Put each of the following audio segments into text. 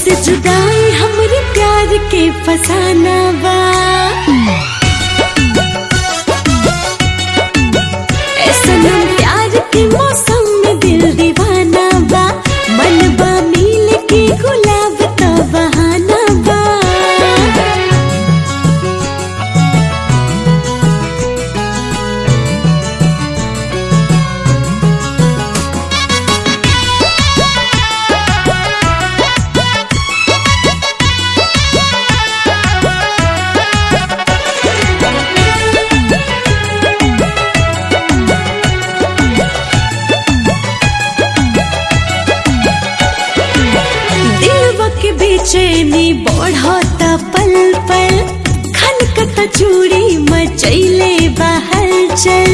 से जुदाई हमरे प्यार के फसाना बा ए सनम प्यार के मौसम में दिल दीवाना बा मन बा मिल के गुलाब का बहाना बा दिलवा के बेचैनी बढ़ता पल पल खनकता चूड़ी मचैले बाहर चल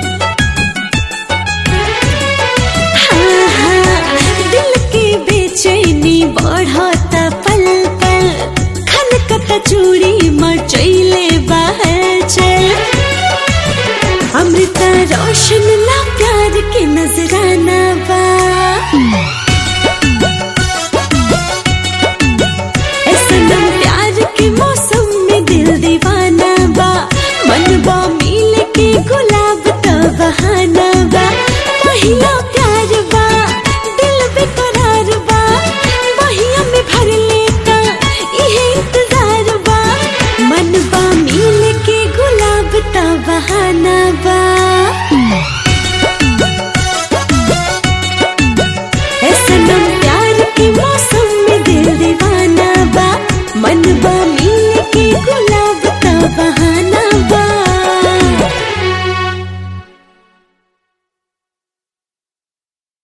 हाँ, हाँ, दिल के बेचैनी बढ़ता पल पल खनकता चूड़ी मचैले बाहर चल अमृता रोशन ला प्यार के नजराना बा ए सनम प्यार के मौसम में दिल दीवाना बा मन बा मिल के गुलाब का बहाना बा पहिला प्यार बा दिल बेकरार बा बहिया में भर लेता इहे इंतजार बा मन बा मिल के गुलाब का बहाना बा ए सनम प्यार के मौसम में दिल दीवाना बा मन बा मिल